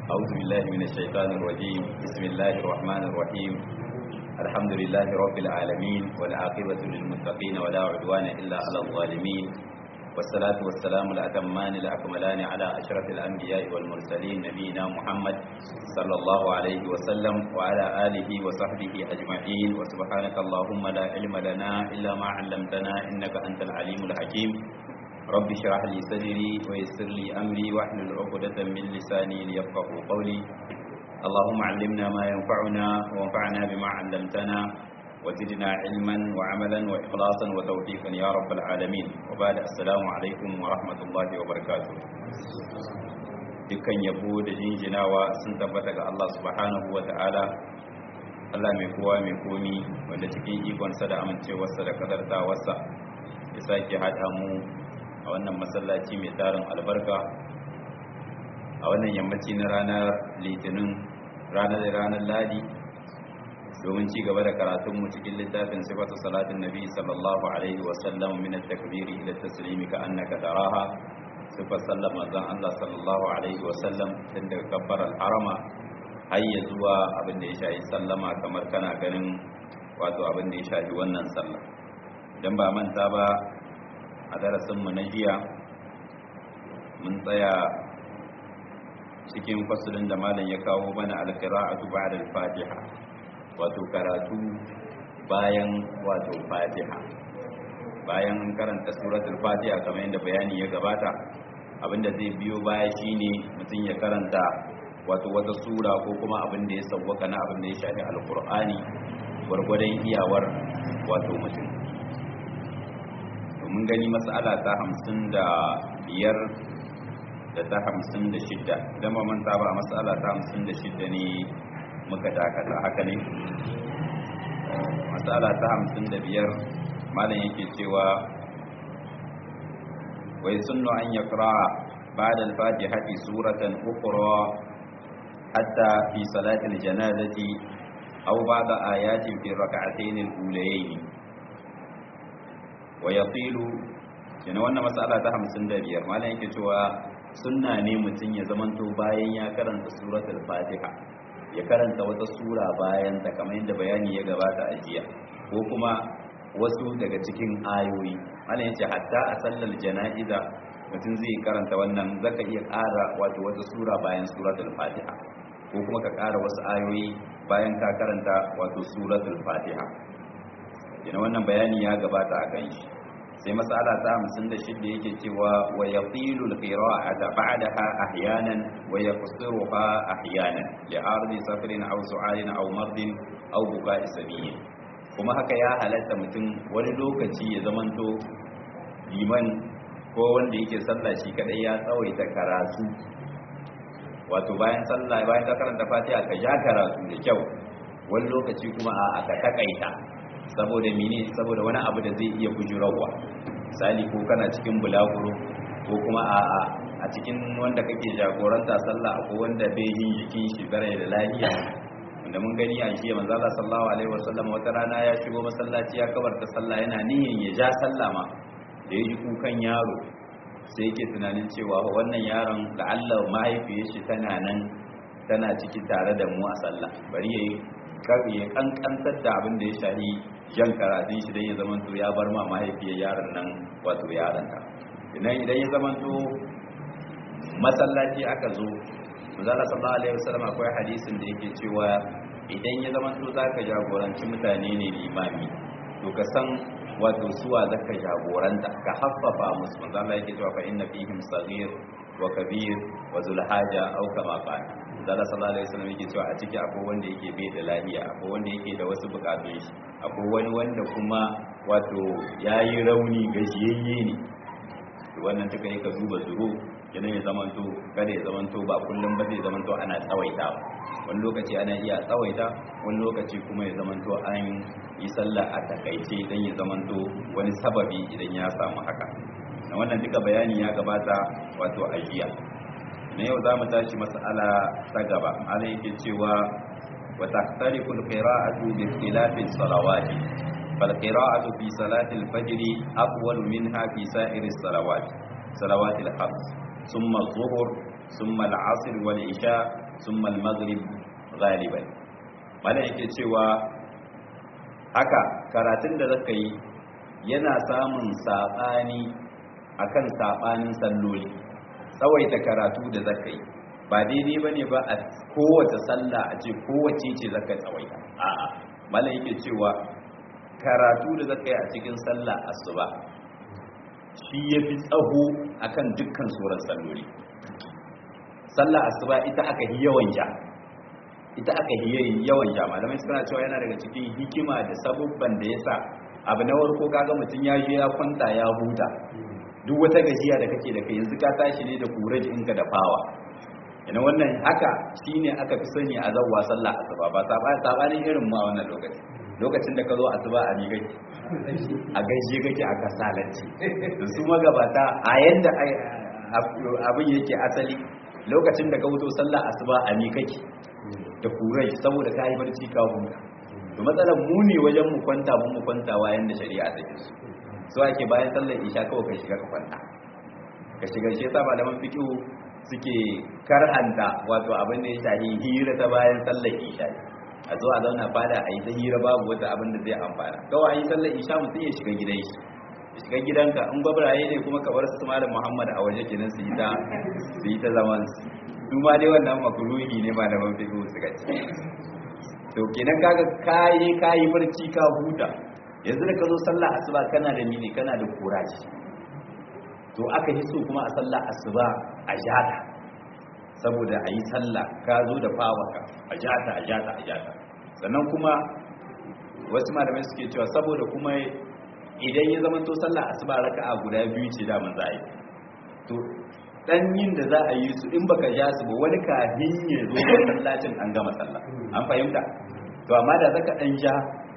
أعوذ بالله من الشيطان الرجيم بسم الله الرحمن الرحيم الحمد لله رب العالمين والعاقبة للمتقين ولا عدوان إلا على الظالمين والصلاة والسلام الأتمان الأكملان على أشرف الأنبياء والمرسلين نبينا محمد صلى الله عليه وسلم وعلى آله وصحبه أجمعين وسبحانك اللهم لا علم لنا إلا ما علمتنا إنك أنت العليم الحكيم رب اشرح لي صدري ويسر لي أمري واحلل عقدة من لساني ليفقهوا قولي اللهم علمنا ما ينفعنا وانفعنا بما علمتنا وزدنا علما وعملا وإخلاصا وتوفيقا يا رب العالمين وبعد السلام عليكم ورحمة الله وبركاته dukkan yabo da jinjinawa sun tabbata ga Allah subhanahu wa ta'ala Allah mai kowa mai komi wanda cikin ikonsa da amincewarsa da kadartawarsa ya sake haɗa mu a wannan masallaci mai tarin albarka a wannan yammaci na ranar litinin ranar ranar ladi domin ci gaba da karatunmu cikin littafin sifatu salatin nabi sallallahu alaihi wasallam min at-takbiri ila at-taslimi ka annaka taraha sifar sallar manzon Allah sallallahu alaihi wasallam tun daga kabbar al-harama har ya zuwa abin da ya shafi sallama kamar kana ganin wato abin da ya shafi wannan sallah idan ba manta ba a darasin mu na jiya mun tsaya cikin fasulun da malam ya kawo mana al-qira'atu ba'da al-fatiha wato karatu bayan wato fatiha bayan karanta suratul fatiha kamar yadda bayani ya gabata abinda zai biyo baya shine mutum ya karanta wato wata sura ko kuma abin da ya sauwaka na abin da ya shafi alkur'ani gwargwadon iyawar wato mutum mun gani matsala ta hamsin da biyar da ta hamsin da shidda idan ba manta ba matsala ta hamsin da shidda ne muka dakata haka ne matsala ta hamsin da biyar malam yake cewa wai sunnu an ya kira ba'da al-fatihati suratan ukhra hatta fi salatil janazati aw ba'da ayatin fi rak'atayn al-ulayayn wa yatilu kina wannan matsala ta 55 malam yake cewa sunna ne mutun ya zamanto bayan ya karanta suratul fatiha ya karanta wata sura bayan ta kamar yadda bayani ya gabata a jiya ko kuma wasu daga cikin ayoyi ana yace hatta a sallar jana'iza mutum zai karanta wannan zaka iya ƙara wato wata sura bayan suratul fatiha ko kuma ka ƙara wasu ayoyi bayan ka karanta wato suratul fatiha yana wannan bayani ya gabata a kan shi sai masala ta 56 yake cewa wa yaqilu al-qira'ata ba'daha ahyanan wa yaqsiruha ahyanan li ardi safarin aw su'alin aw mardin aw buka'i sabiyin kuma haka ya halatta mutum wani lokaci ya zamanto liman ko wanda yake sallah shi kadai ya tsawaita karatu wato bayan sallah bayan ka karanta fatiha ka ja karatu da kyau wani lokaci kuma a aka takaita saboda mene saboda wani abu da zai iya bujurarwa misali ko kana cikin bulaguro ko kuma a a cikin wanda kake jagoranta sallah ko wanda bai yin jikin shi bare da lafiya wanda mun gani a jiya manzo Allah sallallahu alaihi wasallam wata rana ya shigo masallaci ya kabarta sallah yana niyyar ya ja sallah ma da ya ji kukan yaro sai yake tunanin cewa wannan yaron la'alla mahaifiyar shi tana nan tana ciki tare da mu a sallah bari yayi ya kankantar da abin da ya shahi jan karatun shi don ya zamanto ya bar ma mahaifiyar yaron nan wato yaron ta idan idan ya zamanto masallaci aka zo manzala sallallahu alaihi wasallam akwai hadisin da yake cewa idan ya zamanto zaka jagoranci mutane ne limami to ka san wato suwa zaka jagoranta ka haffafa musu manzala yake cewa fa inna fihim saghir wa kabir wa zul haja aw kama qala zala sallallahu alaihi wasallam yake cewa a ciki akwai wanda yake bai da lafiya akwai wanda yake da wasu bukatun shi akwai wani wanda kuma wato yayi rauni gajiyayye ne to wannan duka yake duba zuru kenan ya zamanto kada ya zamanto ba kullum ba zai zamanto ana tsawaita wani lokaci ana iya tsawaita wani lokaci kuma ya zamanto an yi sallah a takaice dan ya zamanto wani sababi idan ya samu haka na wannan duka bayani ya gabata wato ajiya na yau za mu tashi mas'ala ta gaba malam yake cewa wa tahtarifu al-qira'atu bi ikhtilafi salawati fal qira'atu fi salati al-fajr aqwal minha fi sa'iri salawat salawat al-khams thumma adh-dhuhr thumma al-'asr wal-isha summa al-maghrib ghaliban malam yake cewa haka karatun da zaka yi yana samun sabani akan sabanin salloli tsawaita karatu da zaka yi ba daidai bane ba a kowace sallah a ce kowace ce zaka tsawaita a'a malam yake cewa karatu da zaka yi a cikin sallah asuba shi yafi tsaho akan dukkan sauran salloli sallah asuba ita aka yi yawan ja ita aka yi yawan ja malamai suna cewa yana daga cikin hikima da sabubban da yasa abu na warko kaga mutum ya je ya kwanta ya huta duk wata gajiya da kake da kai yanzu ka tashi ne da kura inka da fawa ina wannan haka shine aka fi sani a zawwa sallah asuba ba sabanin irin ma wannan lokaci lokacin da ka zo asuba a migai a gaishe kake a kasalanci da su magabata a yanda abin yake asali lokacin da ka wuto sallah asuba a mikaki da kurai saboda ka yi barci ka huta to matsalar mu ne wajen mu kwanta mu mu kwanta wayan da shari'a take su so ake bayan sallar isha kawai ka shiga ka kwanta ka shiga shi yasa malaman fiqh suke karhanta wato abin da ya shahi hira ta bayan sallar isha a zo a zauna fada a yi ta hira babu wata abin da zai amfana kawai a yi sallar isha mutum ya shiga gidan shi ya shiga gidanka in gwabraye ne kuma ka bar su malam muhammad a waje kenan su yi ta su yi ta zaman su ma dai wannan makruhi ne malaman fiqh suka ce to kenan kaga kayi kayi barci ka huta yanzu da ka zo sallah asuba kana da mini kana da kuraji to aka yi so kuma a sallah asuba a jata saboda a yi sallah ka zo da fawaka a jata a jata a jata sannan kuma wasu malamai suke cewa saboda kuma idan ya zama to sallah asuba raka'a guda biyu ce da za a yi to dan yin da za a yi su in baka ja su ba wani kafin ya zo masallacin an gama sallah an fahimta to amma da zaka dan ja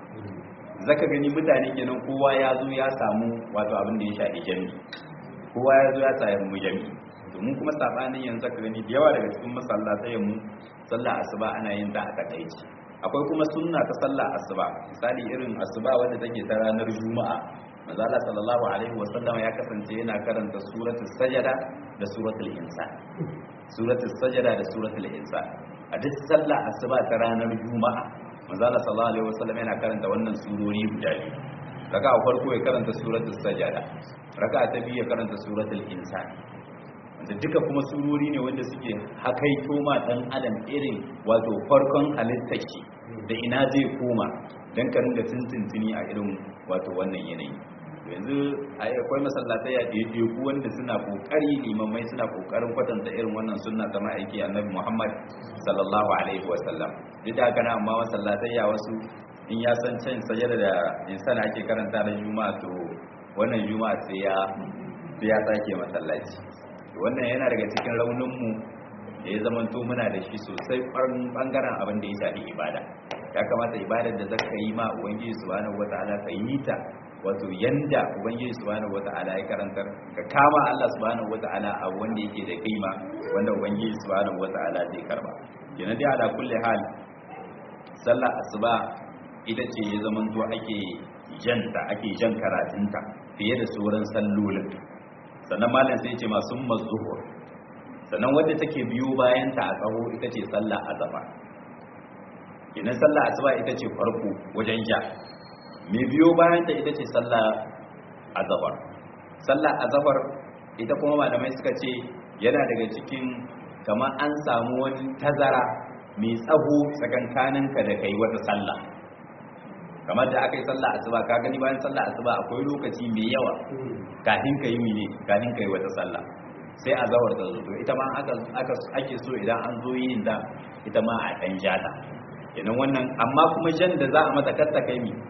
zaka gani mutane kenan kowa ya zo ya samu wato abin da ya shafi jami kowa ya zo ya samu jami domin kuma sabanin yanzu zaka gani da yawa daga cikin masallatai mu sallah asuba ana yin ta a takaici akwai kuma sunna ta sallah asuba misali irin asuba wanda take ta ranar juma'a manzo Allah sallallahu alaihi wasallam ya kasance yana karanta suratul sajada da suratul insan suratul sajada da suratul insan a duk sallah asuba ta ranar juma'a manzo Allah sallallahu alaihi wasallam yana karanta wannan surori guda biyu raka'a farko ya karanta suratul sajada raka'a ta biyu ya karanta suratul insan da duka kuma surori ne wanda suke hakaito ma dan adam irin wato farkon halittar shi da ina zai koma dan ka ringa tuntuntuni a irin wato wannan yanayi yanzu akwai masallatai a ɗaiɗe ku wanda suna kokari limamai suna kokarin kwatanta irin wannan sunna ta ma'aiki annabi Muhammad sallallahu alaihi wa sallam duk da haka na amma masallatai ya wasu in ya san can sajada da insan ake karanta da juma'a to wannan juma'a sai ya sai ya sake masallaci wannan yana daga cikin raunin mu da ya zamanto muna da shi sosai bangaren abin da ya shafi ibada ya kamata ibadar da zaka yi ma ubangiji subhanahu wataala ka yi ta wato yanda ubangiji subhanahu wata'ala ya karantar ka kama Allah subhanahu wata'ala a wanda yake da kaima wanda ubangiji subhanahu wata'ala zai karba kenan dai ala kulli hal sallah asuba ita ce ya zaman to ake janta ake jan karatunta fiye da sauran sallolin sannan malam sai ce masu mazuhur sannan wadda take biyo bayan ta a tsaho ita ce sallah azaba kenan sallah asuba ita ce farko wajen ja mai biyo bayan ta ita ce sallah azabar sallah azabar ita kuma malamai suka ce yana daga cikin kama an samu wani tazara mai tsaho tsakankaninka da kai wata sallah kamar da aka yi sallah asuba ka gani bayan sallah asuba akwai lokaci mai yawa kafin ka yi mene kafin ka yi wata sallah sai azawar ta zo ita ma aka ake so idan an zo yin da ita ma a dan jata kenan wannan amma kuma jan da za a mata katta kai mi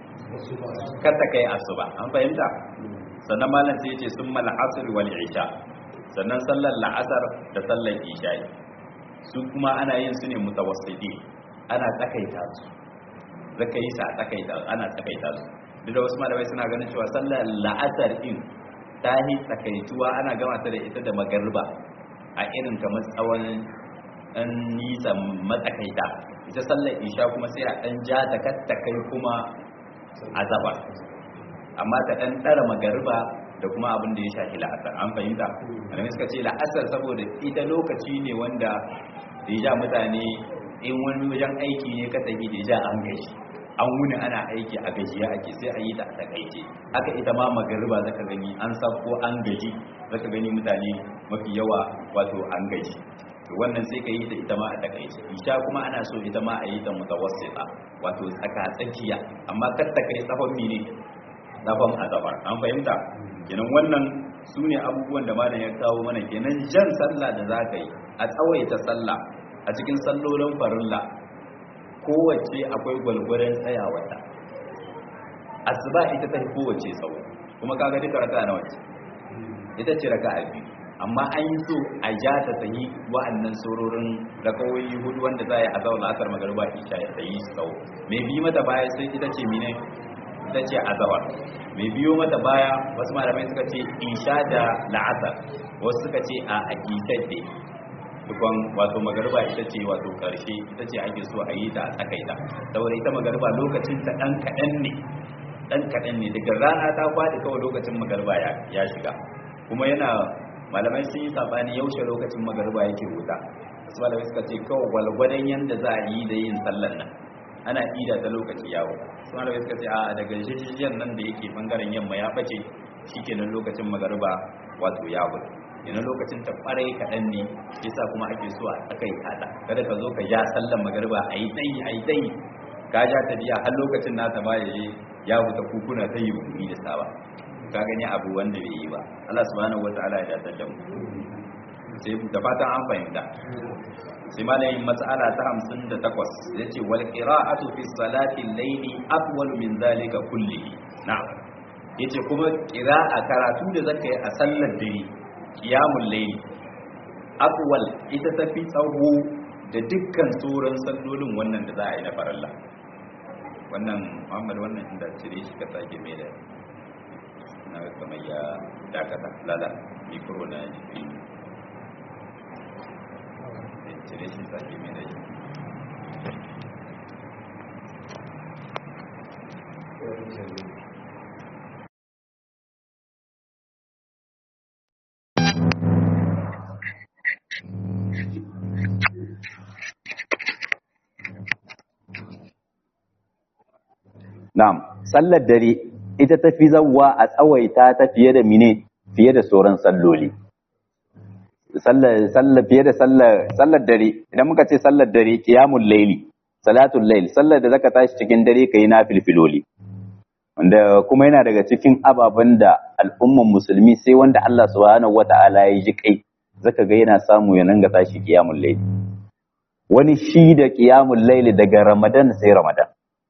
katta kai asuba an fahimta sannan malam sai yace summa al-asr wal isha sannan sallar la'asar da sallar isha su kuma ana yin su ne mutawassiti ana tsakaita su zaka yi sa tsakaita ana tsakaita su duk da wasu malamai suna ganin cewa sallar la'asar din ta yi tsakaituwa ana gama ta da ita da magarba a irin kamar tsawon ɗan nisa matsakaita ita sallar isha kuma sai a ɗan ja ta katta kai kuma azabar amma ta ɗan ɗara magarba da kuma abin da ya shafi la'asar an fahimta malamai suka ce la'asar saboda ita lokaci ne wanda deja mutane in wani wajen aiki ne ka tafi deja an gaji an wuni ana aiki a gajiya ake sai a yi ta a takaice haka ita ma magariba zaka gani an sako an gaji zaka gani mutane mafi yawa wato an gaji to wannan sai ka yi ta ita ma a takaice isha kuma ana so ita ma a yi ta mutawassita wato tsaka tsakiya amma kar ta kai tsafon mine tsafon azabar an fahimta kenan wannan su ne abubuwan da malam ya kawo mana kenan jan sallah da za ka yi a tsawaita sallah a cikin sallolin farilla kowace akwai gwalgwaron tsayawata asuba ita ta kowace tsawo kuma kaga duka raka na wace ita ce raka a biyu amma an yi so a ja ta tayi wa'annan sororin rakawoyi hudu wanda za a yi a zauna asar magariba isha ya tayi su tsawo mai bi mata baya sai ita ce mine ita ce azawar mai biyo mata baya wasu malamai suka ce isha da la'asar wasu suka ce a akitadde dukwan wato magariba ita ce wato karshe ita ce ake so a yi ta a tsakaita saboda ita magariba lokacin ta dan kaɗan ne dan kaɗan ne daga rana ta faɗi kawai lokacin magariba ya shiga kuma yana malamai sun yi sabani yaushe lokacin magariba yake wuta wasu malamai suka ce kawai gwalgwadon yadda za a yi da yin sallar nan ana ida ta lokaci yawo su malamai suka ce a daga jijiyar nan da yake bangaren yamma ya bace shikenan lokacin magariba wato ya wuce yana lokacin ta kwarai kaɗan ne yasa kuma ake so a tsakai kada kada ka zo ka ja sallar magariba a yi tsayi a yi tsayi ka ja ta biya har lokacin nata ba ya yi ya wuta kukuna ta yi bukumi da saba ka gani abu wanda bai yi ba Allah subhanahu wataala ya dace da mu sai da fatan an fahimta sai malamin mas'ala ta 58 yace wal qira'atu fi salati al-layli afwal min zalika kullihi na'am yace kuma qira'a karatu da zaka yi a sallar dare qiyamul layli afwal ita tafi tsawo da dukkan sauran sallolin wannan da za a yi na faralla wannan Muhammad wannan inda cire shi ka sake mai da na kamar ya dakata lala mikro na jikin cire shi sake mai da Na'am, sallar dare ita ta fi zawwa a tsawaita ta fiye da mine fiye da sauran salloli. Sallar sallar fiye da sallar sallar dare idan muka ce sallar dare qiyamul layli salatul layl sallar da zaka tashi cikin dare kai na filfiloli. Wanda kuma yana daga cikin ababen da al'umman musulmi sai wanda Allah subhanahu wata'ala ya ji kai zaka ga yana samu ya nanga tashi qiyamul layli. Wani shi da qiyamul layli daga Ramadan sai Ramadan.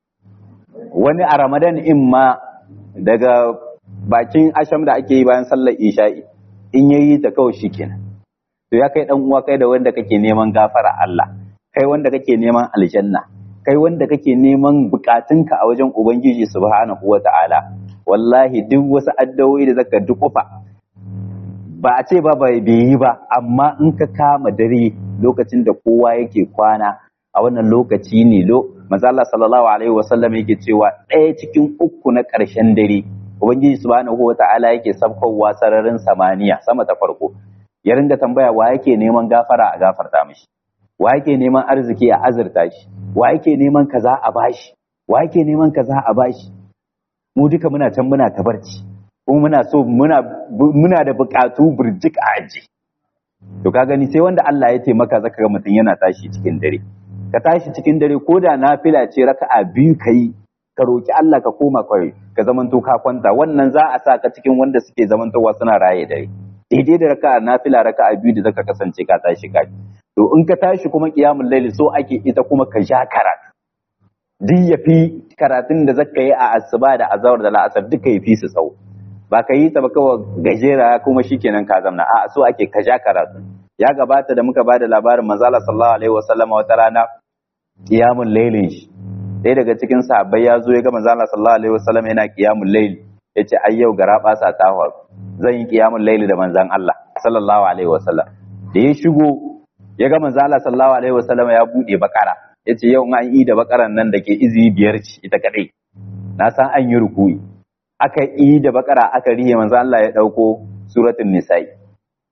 wani a ramadan in ma daga bakin asham da ake yi bayan sallar isha'i in yayi ta kawai shikenan to ya kai dan uwa kai da wanda kake neman gafara Allah kai wanda kake neman aljanna kai wanda kake neman bukatunka a wajen ubangiji subhanahu wata'ala wallahi duk wasu addu'o'i da zaka dukufa ba a ce ba bai yi ba amma in ka kama dare lokacin da kowa yake kwana a wannan lokaci ne lo manzo Allah sallallahu alaihi wasallam yake cewa ɗaya cikin uku na ƙarshen dare ubangiji subhanahu wata'ala yake sabkowa sararin samaniya sama ta farko ya ringa tambaya wa yake neman gafara a gafarta mishi wa yake neman arziki a azurta shi wa yake neman kaza a bashi wa yake neman kaza a bashi mu duka muna can muna tabarci kuma muna so muna muna da buƙatu burjik a aji to ka gani sai wanda Allah ya taimaka zaka ga mutum yana tashi cikin dare ka tashi cikin dare ko da nafila ce raka'a biyu kai ka roki Allah ka koma kai ka zamanto ka kwanta wannan za a sa ka cikin wanda suke zamantowa suna raye dare daidai da raka'a nafila raka'a biyu da zaka kasance ka tashi ka to in ka tashi kuma qiyamul layli so ake ita kuma ka ja karatu duk ya fi karatun da zaka yi a asuba da azawar da la'asar duka ya fi su tsawo ba ka yi ta ba kawai gajera kuma shikenan ka zamna a so ake ka ja karatu ya gabata da muka ba da labarin manzala sallallahu alaihi wasallam wata rana qiyamul lailin shi ɗaya daga cikin sahabbai ya zo ya ga manzala sallallahu alaihi wasallam yana qiyamul lail yace ai yau gara basa ta faru zan yi qiyamul laili da manzan Allah sallallahu alaihi wasallam da ya shigo ya ga manzala sallallahu alaihi wasallam ya bude bakara yace yau an yi da bakaran nan da ke izini biyar ci ita kadai na san an yi rukuyi aka yi da bakara aka rihe manzo Allah ya dauko suratul nisa'i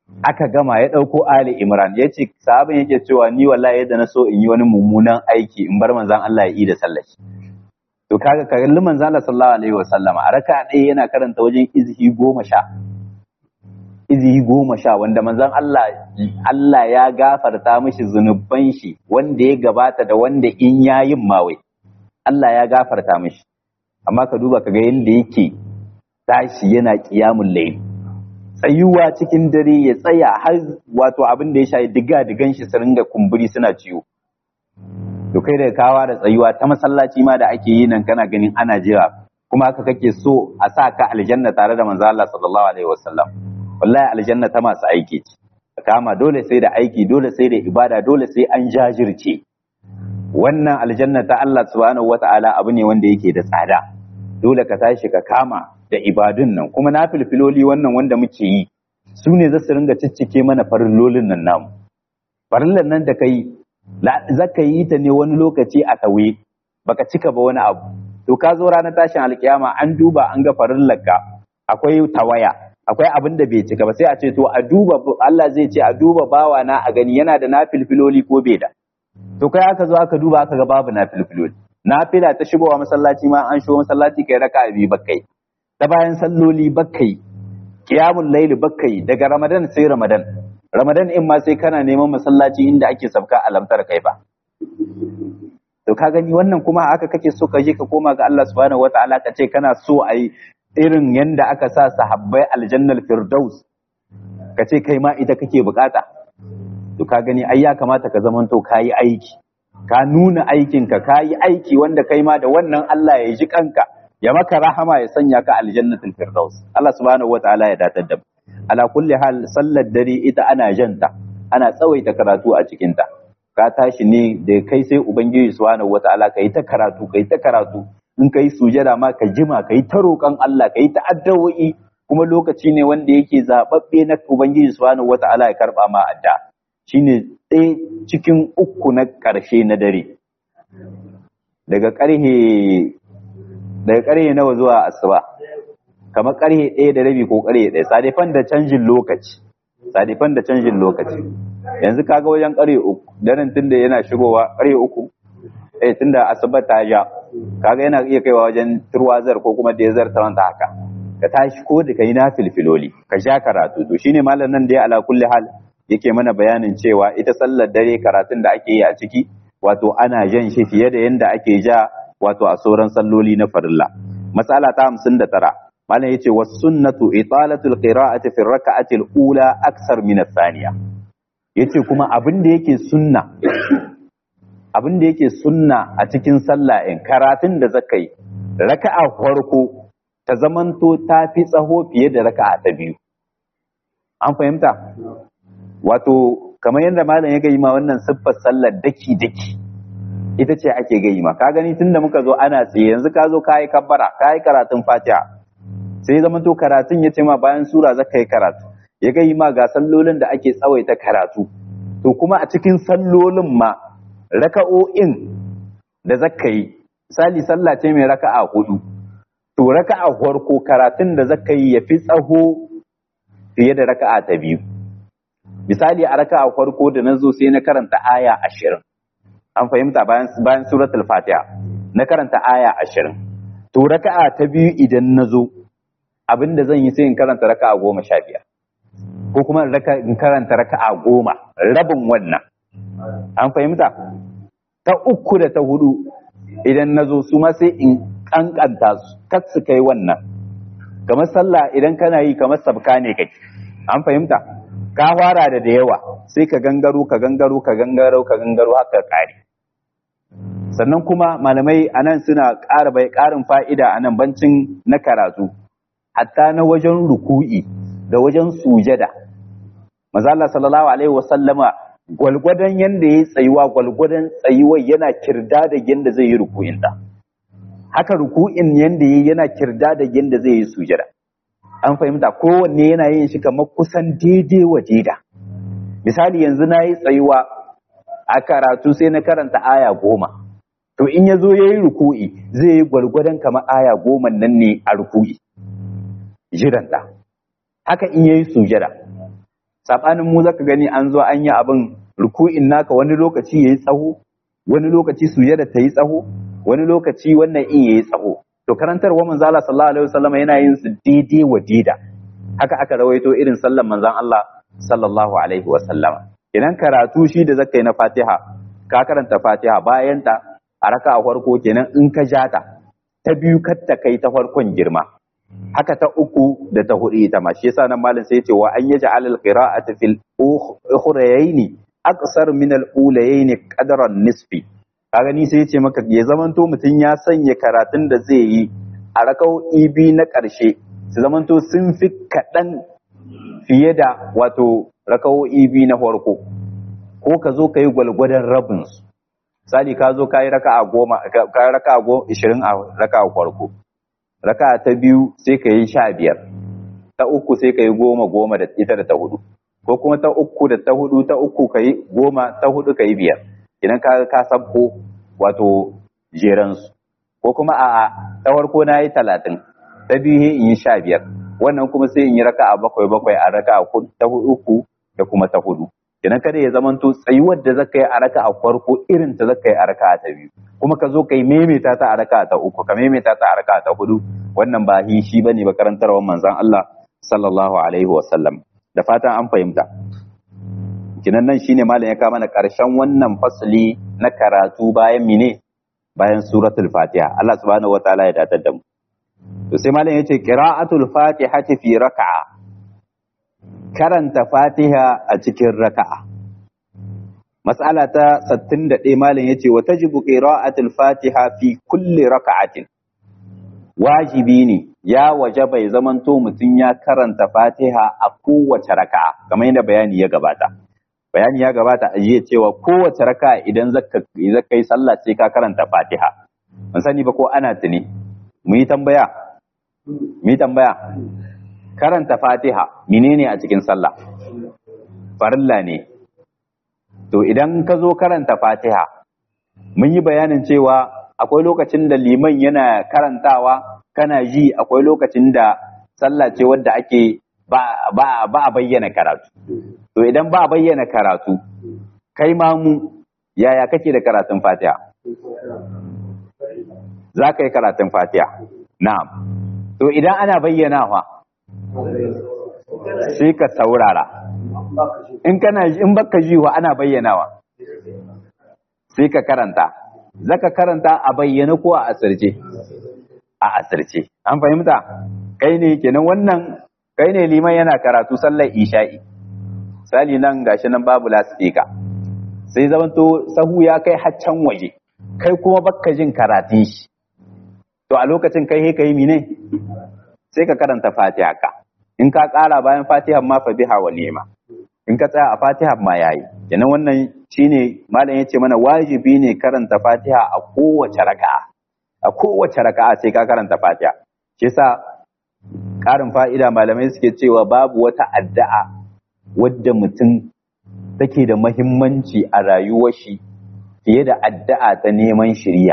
aka gama ya ɗauko Ali Imran ya ce sahabin yake cewa ni wallahi yadda na so in yi wani mummunan aiki in bar manzan Allah ya yi da sallashi to kaga kalli manzan Allah sallallahu alaihi wa sallama a raka ɗaya yana karanta wajen izhi goma sha izhi goma sha wanda manzan Allah Allah ya gafarta mishi zunuban shi wanda ya gabata da wanda in yayin mawai Allah ya gafarta mishi amma ka duba kaga yadda yake tashi yana qiyamul layl tsayuwa cikin dare ya tsaya har wato abin da ya shayi diga digan shi su ringa kumburi suna ciwo to kai da kawa da tsayuwa ta masallaci ma da ake yi nan kana ganin ana jira kuma haka kake so a sa ka aljanna tare da manzo Allah sallallahu alaihi wasallam wallahi aljanna ta masu aiki ce kama dole sai da aiki dole sai da ibada dole sai an jajirce wannan aljanna ta Allah subhanahu wataala abu ne wanda yake da tsada dole ka tashi ka kama da ibadun nan kuma na filfiloli wannan wanda muke yi su ne za su ringa ciccike mana farillolin nan namu farillan nan da kai za ka yi ta ne wani lokaci a tawe baka cika ba wani abu to ka zo ranar tashin alkiyama an duba an ga farillarka akwai tawaya akwai abin da bai cika ba sai a ce to a duba Allah zai ce a duba bawa na a gani yana da na filfiloli ko bai da to kai aka zo aka duba aka ga babu na filfiloli nafila ta shigowa masallaci ma an shigo masallaci kai raka biyu bakai ta bayan salloli bakai qiyamul layli bakai daga ramadan sai ramadan ramadan in ma sai kana neman masallaci inda ake sabka alamtar kai ba to ka gani wannan kuma aka kake so ka je ka koma ga Allah subhanahu wataala ka ce kana so a yi irin yanda aka sa sahabbai aljannal firdaus ka ce kai ma ita kake bukata to ka gani ai ya kamata ka zamanto ka yi aiki ka nuna aikinka ka yi aiki wanda kai ma da wannan Allah ya ji kanka ya maka rahama ya sanya ka aljannatul firdaus Allah subhanahu wataala ya datar da ala kulli hal sallar dare ita ana janta ana tsawaita karatu a cikin ta ka tashi ne da kai sai ubangiji subhanahu wataala kai ta karatu kai ta karatu in kai sujada ma ka jima kai ta roƙon Allah kai ta addu'o'i kuma lokaci ne wanda yake zababbe na ubangiji subhanahu wataala ya karba ma adda shine ɗaya cikin uku na ƙarshe na dare daga ƙarhe daga ƙarhe nawa zuwa asuba kamar ƙarhe ɗaya da rabi ko ƙarhe ɗaya sadifan da canjin lokaci sadifan da canjin lokaci yanzu kaga wajen ƙarhe uku daren tunda yana shigowa ƙarhe uku eh tunda asuba ta ja kaga yana iya kaiwa wajen turwazar ko kuma dezar ta wanta haka ka tashi ko da kai na filfiloli ka sha karatu to shine malam nan da ya ala kulli hal yake mana bayanin cewa ita sallar dare karatun da ake yi a ciki wato ana jan shi fiye da yanda ake ja wato a sauran salloli na farilla masala ta hamsin da tara malam yace was sunnatu italatul qira'ati fi raka'ati al-ula aksar min ath-thaniya yace kuma abin da yake sunna abin da yake sunna a cikin sallah in karatun da zakai raka'a farko ta zamanto ta fi tsaho fiye da raka'a ta biyu an fahimta wato kamar yadda malam ya gayi ma wannan siffar sallar daki daki ita ce ake gayi ma ka gani tunda muka zo ana tsaye yanzu ka zo ka yi kabbara ka yi karatun fatiha sai zama to karatun ya ce ma bayan sura zaka yi karatu ya gayi ma ga sallolin da ake tsawaita karatu to kuma a cikin sallolin ma raka'o'in da zaka yi misali sallah ce mai raka'a hudu to raka'a farko karatun da zaka yi ya fi tsaho fiye da raka'a ta biyu misali a raka'a farko da na zo sai na karanta aya ashirin an fahimta bayan bayan suratul fatiha na karanta aya ashirin to raka'a ta biyu idan na zo abinda zan yi sai in karanta raka'a goma sha biyar ko kuma in karanta raka'a goma rabin wannan an fahimta ta uku da ta hudu idan na zo su ma sai in kankanta su kar su kai wannan kamar sallah idan kana yi kamar sabka ne kake an fahimta ka fara da da yawa sai ka gangaro ka gangaro ka gangaro ka gangaro haka kare sannan kuma malamai anan suna ƙara bai ƙarin fa'ida anan bancin na karatu hatta na wajen ruku'i da wajen sujada maza Allah sallallahu alaihi wasallama gwalgwadon yanda ya tsayuwa gwalgwadon tsayuwa yana kirda da yanda zai yi ruku'in da haka ruku'in yanda ya yana kirda da yanda zai yi sujada an fahimta kowanne yana yin shi kamar kusan daidai wa daida misali yanzu na yi tsayuwa a karatu sai na karanta aya goma to in ya zo ya yi ruku'i zai yi gwargwadon kamar aya goma nan ne a ruku'i jiranta haka in ya yi sujada sabanin mu zaka gani an zo an yi abin ruku'in naka wani lokaci yayi tsaho wani lokaci sujada ta yi tsaho wani lokaci wannan in yayi tsaho to karantarwa manzo Allah sallallahu alaihi wasallam yana yin su daidai wa daida haka aka rawaito irin sallan manzon Allah sallallahu alaihi wasallam idan karatu shi da zaka yi na Fatiha ka karanta Fatiha bayan ta a raka a farko kenan in ka ja ta ta biyu kar ta kai ta farkon girma haka ta uku da ta hudu ita ma shi yasa nan malam sai ya ce wa an yaj'al al-qira'ata fil ukhrayaini aqsar min al-ulayaini qadran nisfi kaga ni sai ya ce maka ya zamanto mutum ya sanya karatun da zai yi a rakau ibi na ƙarshe su zamanto sun fi kaɗan fiye da wato rakau ibi na farko ko ka zo ka yi gwalgwadon rabinsu misali ka zo ka yi raka a goma ka yi raka a goma ishirin a raka a farko raka ta biyu sai ka yi sha biyar ta uku sai ka yi goma goma da ita da ta hudu ko kuma ta uku da ta hudu ta uku ka yi goma ta hudu ka yi biyar idan ka ka sabko wato jeransu ko kuma a ta farko na yi talatin ta biyu in yi sha biyar wannan kuma sai in yi raka a bakwai bakwai a raka a ta uku da kuma ta hudu idan kada ya zamanto tsayuwar da zaka yi a raka a farko irin ta zaka yi a raka ta biyu kuma ka zo ka yi maimaita ta a raka ta uku ka maimaita ta a raka ta hudu wannan ba hi shi bane ba karantarwar manzon Allah sallallahu alaihi wa sallam da fatan an fahimta kinan nan shine malam ya kama mana karshen wannan fasli na karatu bayan mine bayan suratul fatiha Allah subhanahu wataala ya datar da mu to sai malam yace qira'atul fatihati fi raka'a karanta fatiha a cikin raka'a mas'ala ta 61 malam yace wa tajibu qira'atul fatiha fi kulli raka'atin wajibi ne ya waje bai zamanto mutum ya karanta fatiha a kowace raka'a kamar yadda bayani ya gabata bayani ya gabata a jiya cewa kowace raka'a idan zaka yi sallah sai ka karanta fatiha mun sani ba ko ana tuni mu yi tambaya mu yi tambaya karanta fatiha menene a cikin sallah farilla ne to idan ka zo karanta fatiha mun yi bayanin cewa akwai lokacin da liman yana karantawa kana ji akwai lokacin da sallah ce wadda ake ba, ba, ba a bayyana karatu to idan ba a bayyana karatu kai ma mu yaya kake da karatun fatiha za ka yi karatun fatiha na'am to idan ana bayyanawa sai ka saurara in kana in baka ji wa ana bayyanawa sai ka karanta zaka karanta a bayyana ko a asirce a asirce an fahimta kai ne kenan wannan kai ne liman yana karatu sallar isha'i sali nan gashi nan babu lasifika sai zamanto sahu ya kai haccan waje kai kuma baka jin karatun shi to a lokacin kai he kai mine sai ka karanta fatiha ka in ka kara bayan fatiha ma fa biha wa ni'ma in ka tsaya a fatiha ma yayi kenan wannan shine malam yace mana wajibi ne karanta fatiha a kowace raka'a a kowace raka'a sai ka karanta fatiha shi yasa karin fa'ida malamai suke cewa babu wata addu'a wadda mutum take da mahimmanci a rayuwar shi fiye da addu'a ta neman shiriya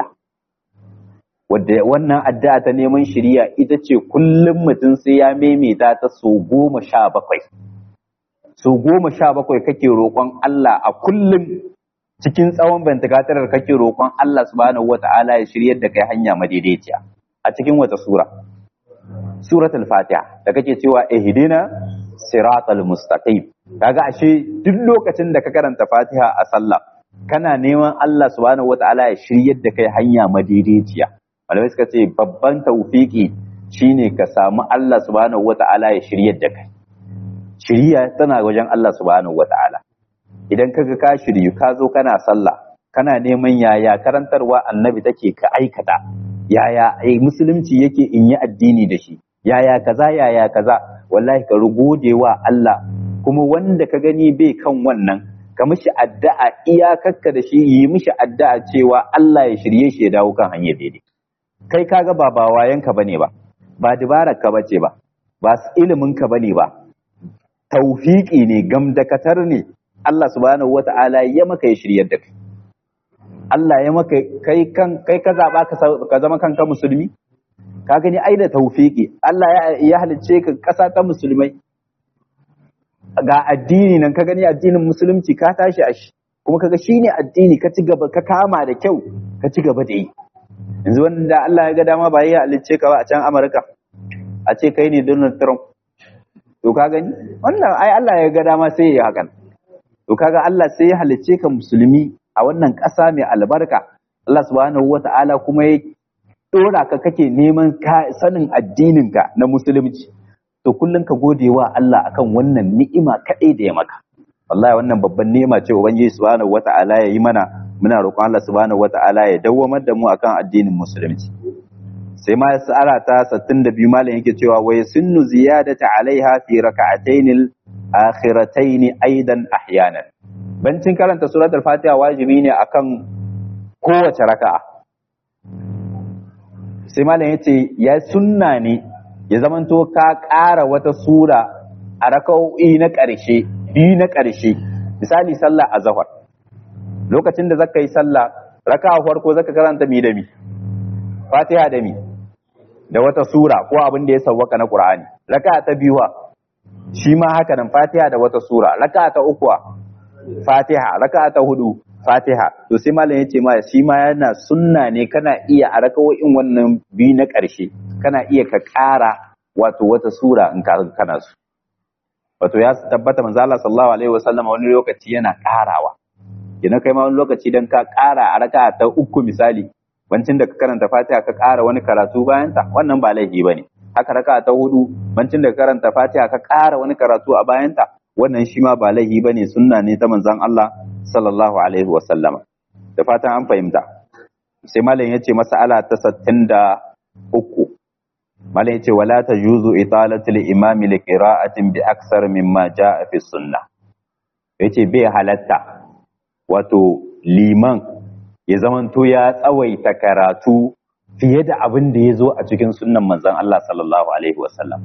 wadda wannan addu'a ta neman shiriya ita ce kullum mutum sai ya maimaita ta so goma sha bakwai so goma sha bakwai kake roƙon Allah a kullum cikin tsawon bantakatar kake roƙon Allah subhanahu wata'ala ya shiryar da kai hanya madaidaiciya a cikin wata sura suratul fatiha da kake cewa ihdina siratal mustaqim kaga ashe duk lokacin da ka karanta fatiha a sallah kana neman Allah subhanahu wata'ala ya shiryar da kai hanya madaidaiciya malamai suka ce babban tawfiki shine ka samu Allah subhanahu wata'ala ya shiryar da kai shiriya tana wajen Allah subhanahu wata'ala idan kaga ka shiryu ka zo kana sallah kana neman yaya karantarwa annabi take ka aikata yaya musulunci yake in yi addini da shi yaya kaza yaya kaza wallahi ka rugode wa Allah kuma wanda ka gani bai kan wannan ka mishi addu'a iyakarka da shi yi mishi addu'a cewa Allah ya shirye shi ya dawo kan hanyar daidai kai kaga ba ba wayanka bane ba ba dabarar ka bace ba ba ilimin ka bane ba taufiki ne gamdakatar ne Allah subhanahu wata'ala ya maka ya shiryar da kai Allah ya maka kai kan kai ka zaba ka zama kanka musulmi ka gani ai da taufiki Allah ya, ya halicce ka kasa ta musulmai ga addini nan ka gani addinin musulunci ka tashi a shi kuma kaga shine addini ka ci gaba ka kama da kyau ka ci gaba da yi yanzu wanda Allah ya ga dama ba ya halicce ka ba a can Amurka a ce kai ne Donald Trump to ka gani wannan ai Allah ya ga dama sai ya hakan to kaga Allah sai ya halicce ka musulmi a wannan ƙasa mai albarka Allah subhanahu wata'ala kuma ya dora ka kake neman sanin addininka na musulunci to kullum ka gode wa Allah akan wannan ni'ima kaɗai da ya maka wallahi wannan babban ni'ima ce ubangiji subhanahu wata'ala ya yi mana muna roƙon Allah subhanahu wata'ala ya dawwamar da mu akan addinin musulunci sai ma sa'ara ta 62 malam yake cewa wa yasunnu ziyadata alaiha fi rak'atayn al-akhiratayn aidan ahyanan bancin karanta suratul fatiha wajibi ne akan kowace raka'a sai malam yace ya sunna ne ya zamanto ka ƙara wata sura a raka'o'i na ƙarshe biyu na ƙarshe misali sallah a zahar lokacin da zaka yi sallah raka'a farko zaka karanta mi da mi fatiha da mi da wata sura ko abin da ya sawwaka na qur'ani raka'a ta biyu shi ma haka nan fatiha da wata sura raka'a ta uku fatiha raka'a ta hudu fatiha to sai malam yace ma shi ma yana sunna ne kana iya a raka'o'in wannan biyu na ƙarshe kana iya ka ƙara wato wata sura in ka kana su wato ya tabbata manzo Allah sallallahu alaihi wasallam wani lokaci yana ƙarawa kina kai ma wani lokaci dan ka ƙara a raka'a ta uku misali bancin da ka karanta Fatiha ka ƙara wani karatu bayan ta wannan ba laifi bane haka raka'a ta hudu bancin da ka karanta Fatiha ka ƙara wani karatu a bayan ta wannan shi ma ba laifi bane sunna ne ta manzon Allah sallallahu alaihi wasallam da fatan an fahimta sai malam yace mas'ala ta 63 malam yace wala tajuzu italatu al-imami li qira'atin bi aksar mimma jaa fi sunnah yace bai halatta wato liman ya zamanto ya tsawaita karatu fiye da abin da ya zo a cikin sunnan manzon Allah sallallahu alaihi wasallam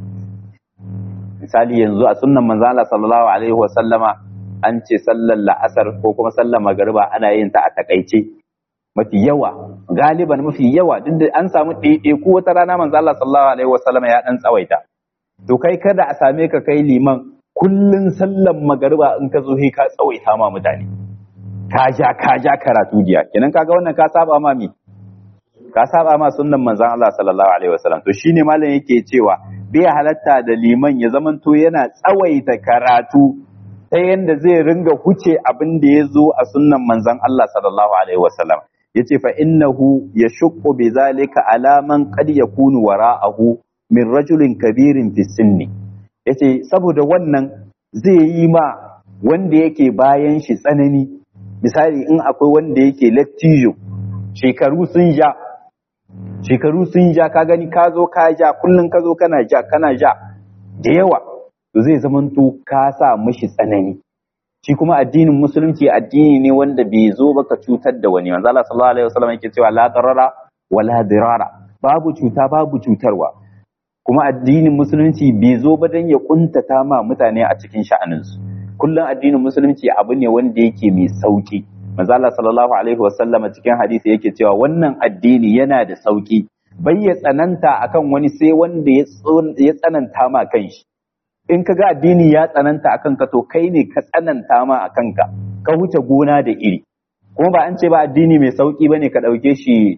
misali yanzu a sunnan manzon Allah sallallahu alaihi wasallama an ce sallar la'asar ko kuma sallar magariba ana yin ta a takaice mafi yawa galiban mafi yawa duk da an samu ɗaiɗaiku wata rana manzo Allah sallallahu alaihi wasallam ya dan tsawaita to kai kada a same ka kai liman kullun sallan magariba in ka zo ka tsawaita ma mutane ka ja ka ja karatu jiya kenan kaga wannan ka saba ma mi ka saba ma sunnan manzon Allah sallallahu alaihi wasallam to shine malam yake cewa bai halatta da liman ya zamanto yana tsawaita karatu ta yanda zai ringa huce abin da ya zo a sunnan manzon Allah sallallahu alaihi wasallam yace fa innahu yashqu bi zalika ala man qad yakunu wara'ahu min rajulin kabirin fi sinni yace saboda wannan zai yi ma wanda yake bayan shi tsanani misali in akwai wanda yake lattijo shekaru sun ja shekaru sun ja ka gani ka zo ka ja kullun ka zo kana ja kana ja da yawa to zai zamanto ka sa mishi tsanani shi kuma addinin musulunci addini ne wanda bai zo ba ka cutar da wani manzo Allah sallallahu alaihi wasallam yake cewa la darara wala dirara babu cuta babu cutarwa kuma addinin musulunci bai zo ba dan ya kuntata ma mutane a cikin sha'aninsu kullum addinin musulunci abu ne wanda yake mai sauki manzo Allah sallallahu alaihi wasallam cikin hadisi yake cewa wannan addini yana da sauki bai ya tsananta akan wani sai wanda ya tsananta ma kanshi in ka ga addini ya tsananta a kanka to kai ne ka tsananta ma a kanka ka wuce gona da iri kuma ba an ce ba addini mai sauki bane ka ɗauke shi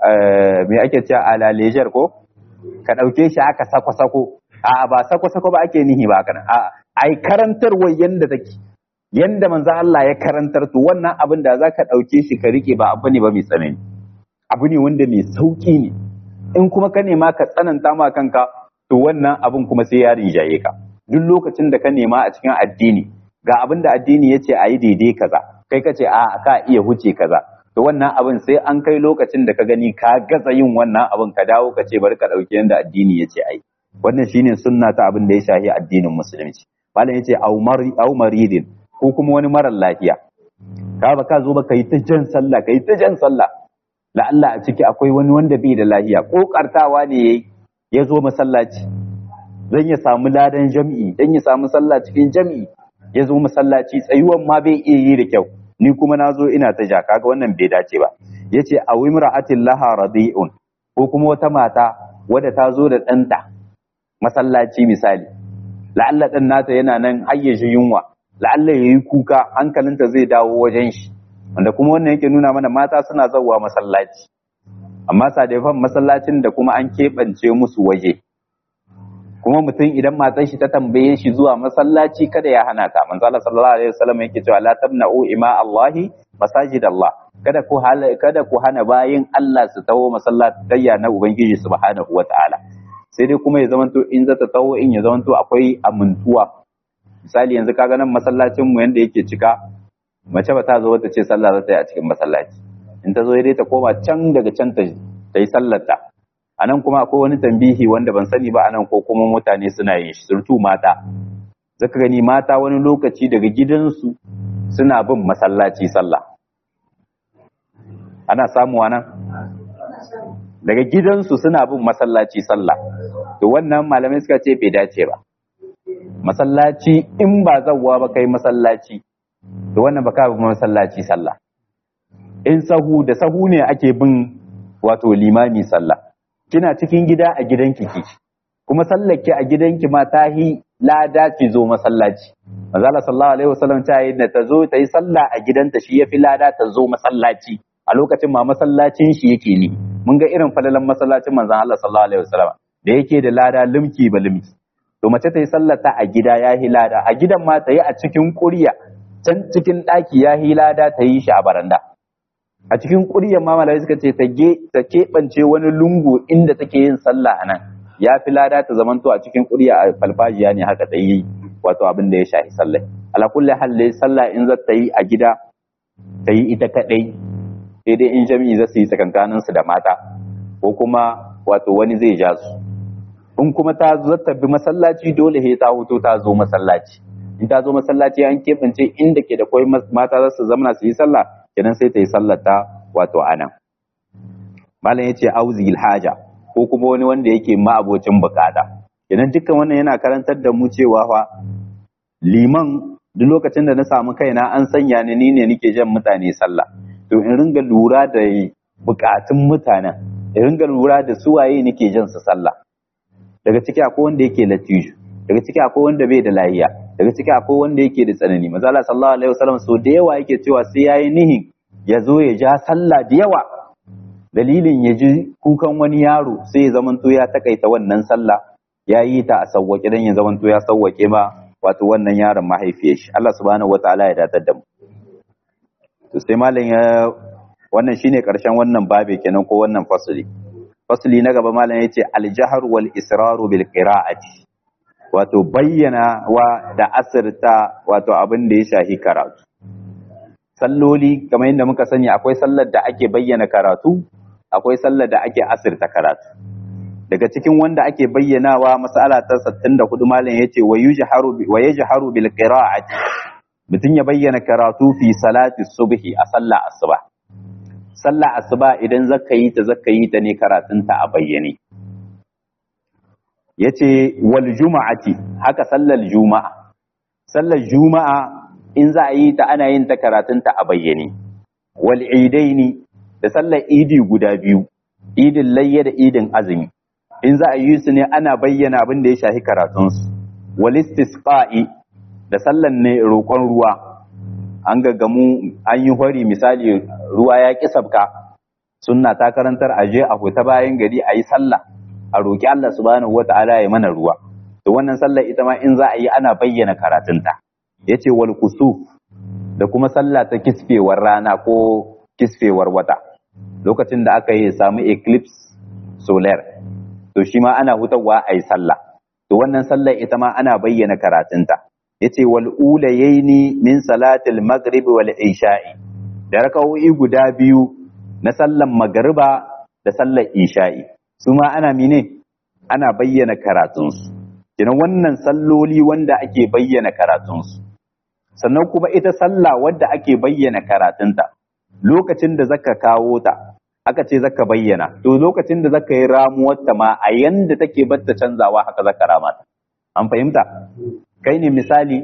me ake cewa ala lejar ko ka ɗauke shi aka sako-sako a ba sako-sako ba ake nihi ba kana a ai karantarwar yanda take yanda manzo Allah ya karantar to wannan abin da zaka ɗauke shi ka rike ba abu ne ba mai tsanani abu ne wanda mai sauki ne in kuma ka nema ka tsananta ma kanka to wannan abin kuma sai ya rinjaye ka duk lokacin da ka nema a cikin addini ga abin da addini ya ce a yi daidai kaza kai ka ce a ka iya huce kaza to wannan abin sai an kai lokacin da ka gani ka gaza yin wannan abin ka dawo ka ce bari ka ɗauki yadda addini ya ce a yi wannan shine sunna ta abin da ya shafi addinin musulunci malam ya ce au maridin ko kuma wani marar lafiya ka ba ka zo ba ka yi ta jan sallah ka yi ta jan sallah la'alla a ciki akwai wani wanda bai da lafiya kokartawa ne yayi ya zo masallaci don ya samu ladan jam'i don ya samu sallah cikin jam'i ya zo masallaci tsayuwan ma bai iya yi da kyau ni kuma na zo ina ta ja kaga wannan bai dace ba ya ce a wimra'atin laha radi'un ko kuma wata mata wadda ta zo da ɗanta masallaci misali la'alla ɗan nata yana nan hayyaji yunwa la'alla ya yi kuka hankalinta zai dawo wajen shi wanda kuma wannan yake nuna mana mata suna zauwa masallaci amma sadefan masallacin da kuma an keɓance musu waje kuma mutum idan matan shi ta tambaye shi zuwa masallaci kada ya hana ta manzo Allah sallallahu alaihi wasallam yake cewa la tamna'u ima Allahi masajid Allah kada ku kada ku hana bayin Allah su taho masallatayya na ubangiji subhanahu wataala sai dai kuma ya zamanto in zata taho in ya zamanto akwai amintuwa misali yanzu kaga nan masallacin mu yanda yake cika mace ba ta zo ta ce sallah za ta yi a cikin masallaci in ta zo dai ta koma can daga can ta yi sallar ta a nan kuma akwai wani tambihi wanda ban sani ba a nan ko kuma mutane suna yin shi surtu mata zaka gani mata wani lokaci daga gidansu suna bin masallaci sallah ana samuwa nan daga gidansu suna bin masallaci sallah to wannan malamai suka ce bai dace ba masallaci in ba zawwa ba kai masallaci to wannan ba ka bi masallaci sallah in sahu da sahu ne ake bin wato limami sallah kina cikin gida a gidanki ki kuma sallake a gidanki ma ta yi lada ki zo masallaci manzala sallallahu alaihi wasallam ta yi da ta zo ta yi sallah a gidanta shi yafi lada ta zo masallaci a lokacin ma masallacin shi yake ne mun ga irin falalan masallacin manzon Allah sallallahu alaihi wasallam da yake da lada limki ba limki to mace ta yi sallata a gida ya yi lada a gidan ma ta yi a cikin ƙurya can cikin ɗaki ya yi lada ta yi shi a baranda a cikin ƙuryar ma malai suka ce ta keɓance wani lungu inda take yin sallah a nan ya fi lada ta zamanto a cikin ƙurya a falfajiya ne haka ta yi wato abin da ya shafi sallah ala kulli halle sallah in za ta yi a gida ta yi ita kaɗai sai dai in jami'i za su yi tsakankanin su da mata ko kuma wato wani zai ja su in kuma ta zata bi masallaci dole he ta huto ta zo masallaci in ta zo masallaci an keɓance inda ke da kwai mata za su zamana su yi sallah kenan sai ta yi sallata wato anan malam yace auzil haja ko kuma wani wanda yake ma'abocin bukata kenan dukkan wannan yana karantar da mu cewa fa liman duk lokacin da na samu kaina an sanya ni ni ne nake jan mutane sallah to in ringa lura da bukatun mutanen in ringa lura da su waye nake jan su sallah daga ciki akwai wanda yake latijo daga ciki akwai wanda bai da lahiya daga ciki akwai wanda yake da tsanani manzo Allah sallallahu alaihi wasallam so da yawa yake cewa sai yayi nihin ya zo ya ja sallah da yawa dalilin ya ji kukan wani yaro sai ya zamanto ya takaita wannan sallah ya yi ta a sawwake dan ya zamanto ya sawwake ma wato wannan yaron mahaifiyar shi Allah subhanahu wataala ya datar da mu to sai malam ya wannan shine karshen wannan babe kenan ko wannan fasali fasali na gaba malam yace al-jahr wal israru bil qira'ati wato bayyana wa da asirta wato abin da ya shahi karatu salloli kamar yadda muka sani akwai sallar da ake bayyana karatu akwai sallar da ake asirta karatu daga cikin wanda ake bayyanawa mas'ala ta 64 malam yace wa yujharu wa yajharu bil qira'ati mutun ya bayyana karatu fi salati subhi a sallar asuba sallar asuba idan zaka yi ta zaka yi ta ne karatunta a bayyane yace wal juma'ati haka sallar juma'a sallar juma'a in za a yi ta ana yin ta karatunta a bayyane wal idaini da sallar idi guda biyu idin layya da idin azumi in za a yi su ne ana bayyana abin da ya shafi karatunsu wal istisqa'i da sallar ne roƙon ruwa an gaggamu an yi hori misali ruwa ya ƙi sabka sunna ta karantar aje a fita bayan gari a yi sallah a roƙi Allah subhanahu wata'ala ya mana ruwa to wannan sallar ita ma in za a yi ana bayyana karatunta yace wal kusuf da kuma sallah ta kisfewar rana ko kisfewar wata lokacin da aka yi samu eclipse solar to shi ma ana hutawa a yi sallah to wannan sallar ita ma ana bayyana karatunta yace wal ulayaini min salatil maghrib wal isha'i da raka'o'i guda biyu na sallan magriba da sallar isha'i su ma ana mine ana bayyana karatunsu kina wannan salloli wanda ake bayyana karatunsu sannan kuma ita sallah wadda ake bayyana karatunta lokacin da zaka kawo ta aka ce zaka bayyana to lokacin da zaka yi ramuwarta ma a yanda take batta canzawa haka zaka rama ta an fahimta kai ne misali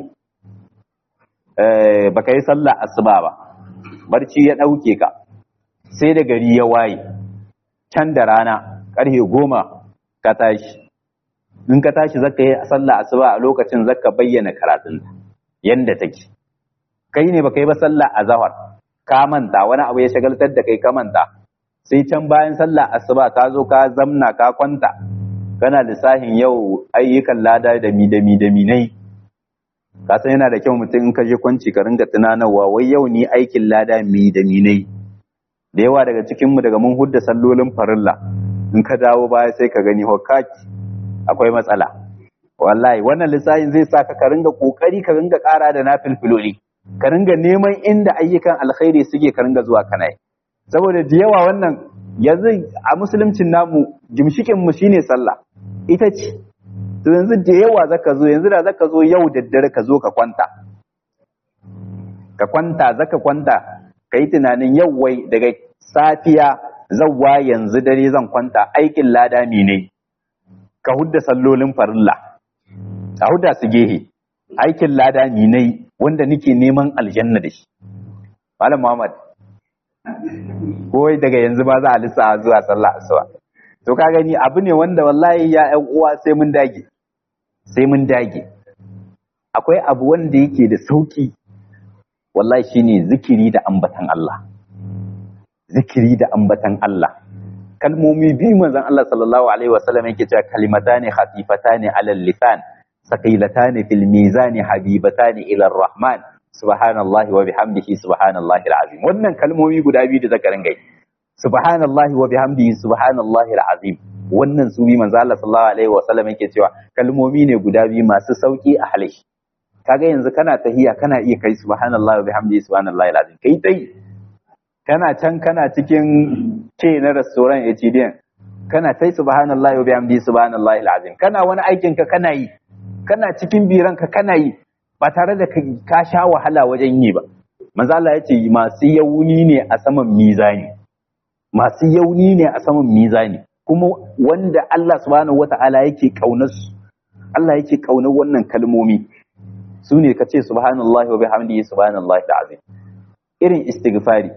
eh, baka yi sallah asuba ba barci ya ɗauke ka sai da gari ya waye can da rana ƙarfe goma ka tashi in ka tashi zaka yi sallah asuba a lokacin zaka bayyana karatun yanda take kai ne baka yi ba sallah azhar ka manta wani abu ya shagaltar da kai ka manta sai can bayan sallah asuba ka zo ka zamna ka kwanta kana lissahin yau ayyukan lada da mi da mi da mi nai ka san yana da kyau mutum in ka je kwanci ka ringa tunanarwa wai yau ni aikin lada mi da mi nai da yawa daga cikin mu daga mun hudda sallolin farilla in ka dawo baya sai ka gani hokaki akwai matsala wallahi wannan lissafin zai sa ka ringa kokari ka ringa kara da nafilfiloli ka ringa neman inda ayyukan alkhairi suke ka ringa zuwa kana saboda da yawa wannan yanzu a musuluncin namu gimshikin mu shine sallah ita ce to yanzu da yawa zaka zo yanzu da zaka zo yau da dare ka zo ka kwanta ka kwanta zaka kwanta ka yi tunanin yau wai daga safiya zawwa yanzu dare zan kwanta aikin lada ne ka hudda sallolin farilla a hudda su gehe aikin lada ne wanda nake neman aljanna da shi malam muhammad ko daga yanzu ba za a lissa zuwa sallah asuba to ka gani abu ne wanda wallahi ya ƴan uwa sai mun dage sai mun dage akwai abu wanda yake da sauki wallahi shine zikiri da ambatan Allah zikiri da ambatan Allah kalmomi biyu manzon Allah sallallahu alaihi wasallam yake cewa kalimatani khafifatani alal lisan saqilatani fil mizani habibatani ila rahman subhanallahi wa bihamdihi subhanallahi alazim wannan kalmomi guda biyu da zaka ringa subhanallahi wa bihamdihi subhanallahi alazim wannan su bi manzo Allah sallallahu alaihi wasallam yake cewa kalmomi ne guda biyu masu sauki a halishi kaga yanzu kana tahiya kana iya kai subhanallahi wa bihamdihi subhanallahi alazim kai tai kana can kana cikin ce na restaurant HDN kana tai subhanallahi wa bihamdihi subhanallahi alazim kana wani aikin ka kana yi kana cikin biran ka kana yi ba tare da ka sha wahala wajen yi ba manzo Allah ya ce masu yauni ne a saman mizani masu yauni ne a saman mizani kuma wanda Allah subhanahu wata'ala yake kaunar su Allah yake kaunar wannan kalmomi su ne ka ce subhanallahi wa bihamdihi subhanallahi alazim irin istighfari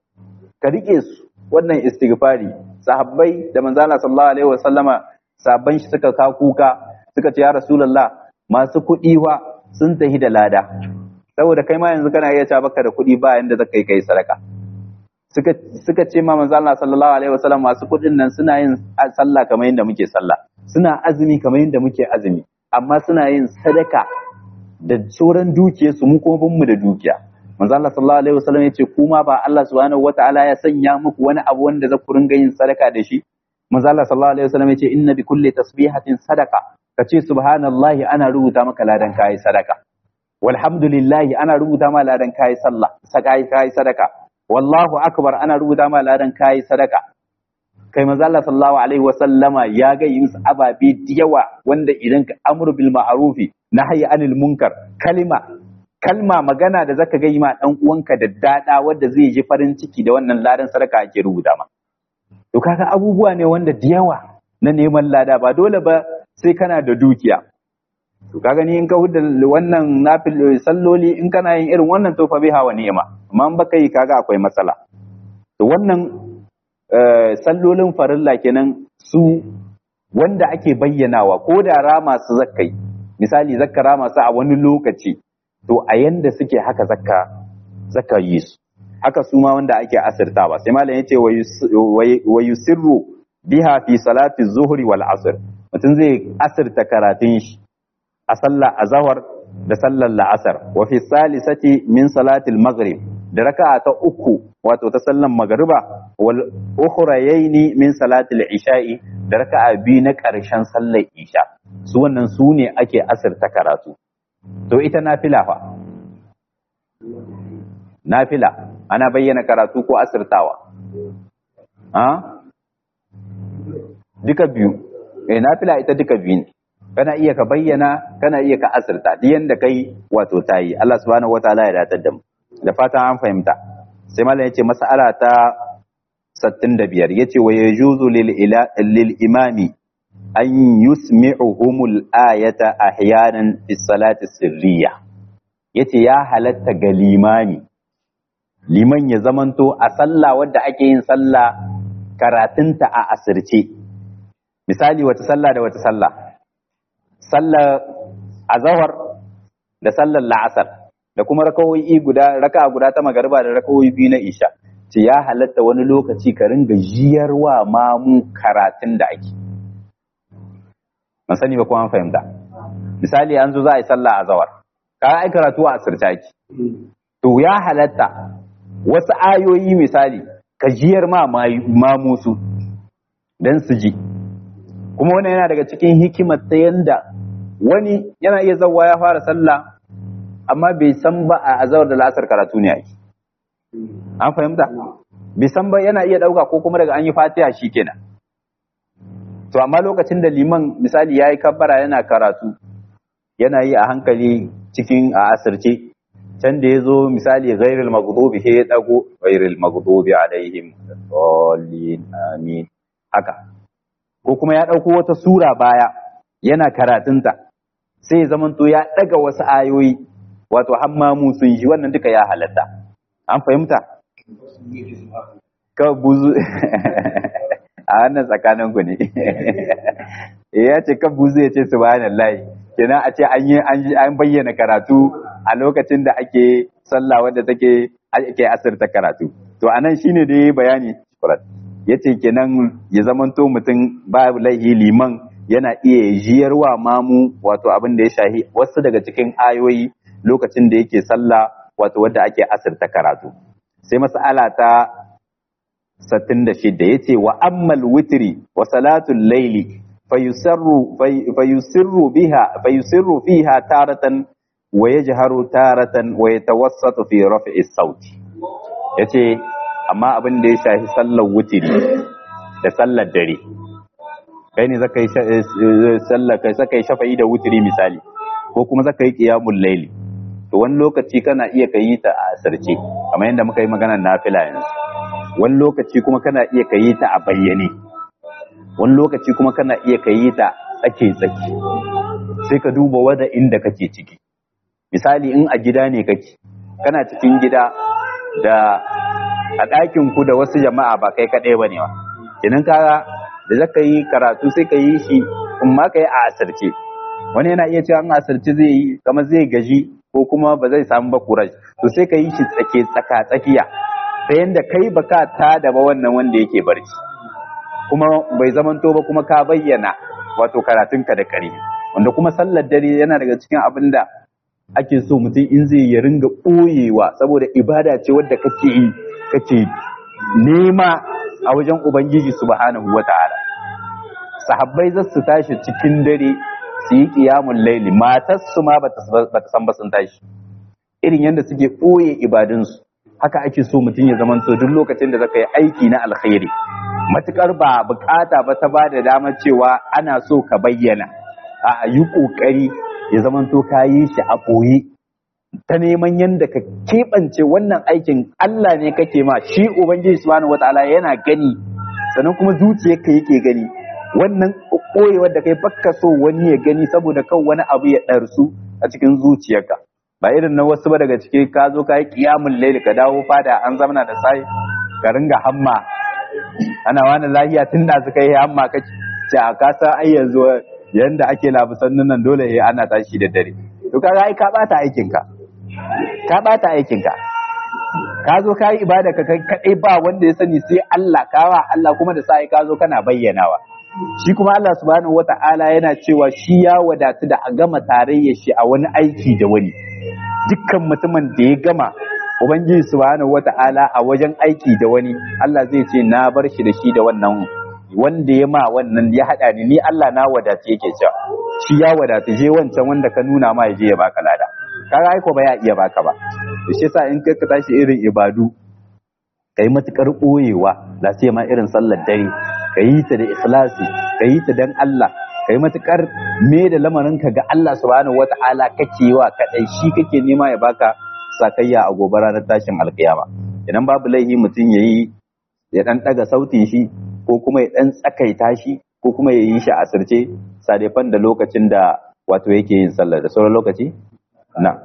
ka rike su wannan istighfari sahabbai da manzo Allah sallallahu alaihi wasallama sabban shi suka ka kuka suka ce ya rasulullah masu kuɗi wa sun tahi da lada saboda kai ma yanzu kana iya ta baka da kuɗi ba yanda zaka yi kai sadaka suka suka ce ma manzo Allah sallallahu alaihi wasallam masu kuɗin nan suna yin sallah kamar yadda muke sallah suna azumi kamar yadda muke azumi amma suna yin sadaka da sauran dukiyar su mu kuma mu da dukiya manzo Allah sallallahu alaihi wasallam ya ce kuma ba Allah subhanahu wataala ya sanya muku wani abu wanda za ku ringa yin sadaka da shi manzo Allah sallallahu alaihi wasallam ya ce inna bi kulli tasbihatin sadaka kace subhanallahi ana rubuta maka ladan kai sadaka walhamdulillahi ana rubuta ma ladan kai sallah sakai kai sadaka wallahu akbar ana rubuta ma ladan kai sadaka kai manzo Allah sallallahu alaihi wasallama ya ga yin ababe da yawa wanda idan ka amru bil ma'rufi nahyi anil munkar kalima kalma magana da zaka ga ma dan uwanka da dada wanda zai ji farin ciki da wannan ladan sadaka ake rubuta ma to kaga abubuwa ne wanda da yawa na neman lada ba dole ba sai kana da dukiya to kaga ni in ka hudda wannan nafil salloli in kana yin irin wannan to fa biha wa ni'ma amma in baka yi kaga akwai matsala to wannan sallolin farilla kenan su wanda ake bayyanawa ko da rama su zakkai misali zakka rama su a wani lokaci to a yanda suke haka zakka zakka yi su haka su ma wanda ake asirtawa sai malam yace wa yusirru biha fi salati zuhri wal asr mutum zai asirta karatun shi a sallar azhar da sallar la'asar wa fi salisati min salati al maghrib da raka'a ta uku wato ta sallar magriba wal ukhrayaini min salati al isha'i da raka'a biyu na karshen sallar isha su wannan su ne ake asirta karatu to ita nafila fa nafila ana bayyana karatu ko asirtawa ha duka biyu eh nafila ita duka biyu ne kana iya ka bayyana kana iya ka asirta duk yanda kai wato tayi Allah subhanahu wataala ya datar da mu da fatan an fahimta sai mallam yace mas'ala ta 65 yace wa yajuzu lil lil imami an yusmi'uhumul ayata ahyanan fi salati sirriya yace ya halatta ga limami liman ya zamanto a sallah wadda ake yin sallah karatunta a asirce misali wata sallah da wata sallah sallar azahar da sallar la'asar da kuma rakawoyi guda raka guda ta magariba da rakawoyi biyu na isha ce ya halatta wani lokaci ka ringa jiyarwa mamu karatun da ake ban sani ba kuma an fahimta misali an zo za a yi sallah a zawar ka ai karatu a asirta ake to ya halatta wasu ayoyi misali ka jiyar ma mamu su dan su ji kuma wannan yana daga cikin hikimar ta yanda wani yana iya zawa ya fara sallah amma bai san ba a azawar da la'asar karatu ne ake an fahimta bai san ba yana iya dauka ko kuma daga an yi fatiha kenan. to amma lokacin da liman misali ya yi kabbara yana karatu yana yi a hankali cikin a asirce can da ya zo misali ghairil maghdubi sai ya dago ghairil maghdubi alaihim dallin amin haka ko kuma ya dauko wata sura baya yana karatunta sai ya zamanto ya daga wasu ayoyi wato hammamu sun shi wannan duka ya halatta an fahimta ka buzu a wannan tsakanin ku ne ya ce ka buzu ya ce subhanallahi kenan a ce an yi an bayyana karatu a lokacin da ake sallah wanda take ake asirta karatu to anan shine da yayi bayani yace kenan ya zamanto mutum babu laihi liman yana iya jiyarwa mamu wato abin da ya shahi wasu daga cikin ayoyi lokacin da yake sallah wato wadda ake asirta karatu sai mas'ala ta 66 yace wa ammal witri wa salatul layli fayusarru fayusirru biha fayusirru fiha taratan wa yajharu taratan wa yatawassatu fi raf'i sauti yace amma abin da ya shafi sallar witri da sallar dare kai ne zaka yi sallar kai zaka yi shafa'i da witri misali ko kuma zaka yi qiyamul layli to wani lokaci kana iya kayi ta a asarce kamar yadda muka yi maganar nafila yanzu wani lokaci kuma kana iya kayi ta a bayyane wani lokaci kuma kana iya kayi ta tsake tsaki sai ka duba wada inda kake ciki misali in a gida ne kake kana cikin gida da a ɗakin ku da wasu jama'a ba kai kaɗai ba ne ba kenan kaga da zaka yi karatu sai ka yi shi in ma ka yi a asarce wani yana iya cewa in asarce zai yi kamar zai gaji ko kuma ba zai samu ba kuraj to sai ka yi shi tsake tsaka tsakiya ta yanda kai ba ka ta da ba wannan wanda yake barci kuma bai zamanto ba kuma ka bayyana wato karatunka da kare wanda kuma sallar dare yana daga cikin abin da ake so mutum in zai ya ringa ɓoyewa saboda ibada ce wadda kake yi kake nema a wajen ubangiji subhanahu wata'ala sahabbai za su tashi cikin dare su yi ƙiyamun laili matarsu ma ba ta san ba sun tashi irin yadda suke ɓoye ibadunsu haka ake so mutum ya zamanto duk lokacin da zaka yi aiki na alkhairi matukar ba bukata ba ta ba da damar cewa ana so ka bayyana a yi ƙoƙari ya zamanto ka yi shi a ɓoye ta neman yadda ka keɓance wannan aikin Allah ne kake ma shi ubangiji subhanahu wataala yana gani sannan kuma zuciyarka yake gani wannan ɓoyewar da kai bakka so wani ya gani saboda kan wani abu ya ɗarsu a cikin zuciyarka ba irin na wasu ba daga ciki ka zo ka yi kiyamun laili ka dawo fada an zamana da sai ka ringa hamma ana wani lahiya tun da suka yi hamma ka ce a kasa ai yanzu yanda ake labusan nan dole ya ana tashi da dare to kaga ai ka bata aikin ka ka bata aikin ka ka zo ka yi ibada ka kai kadai ba wanda ya sani sai Allah kawa Allah kuma da sai ka zo kana bayyanawa shi kuma Allah subhanahu wata'ala yana cewa shi ya wadatu da a gama tarayya shi a wani aiki da wani dukkan mutumin da ya gama ubangiji subhanahu wata'ala a wajen aiki da wani Allah zai ce na bar shi da shi da wannan wanda ya ma wannan ya hada ni ni Allah na wadatu yake cewa shi ya wadatu je wancan wanda ka nuna ma ya je ya baka lada kaga ai ko ba ya iya baka ba to shi yasa in ka tashi irin ibadu kai matukar boyewa la sai ma irin sallar dare ka yi ta da ikhlasi ka yi ta dan Allah ka yi matukar me da lamarinka ga Allah subhanahu wata'ala kake wa kadai shi kake nema ya baka sakayya a gobe ranar tashin alkiyama idan babu laihi mutum yayi ya dan daga sautin shi ko kuma ya dan tsakaita shi ko kuma ya yi shi a asirce sadefan da lokacin da wato yake yin sallar da sauran lokaci na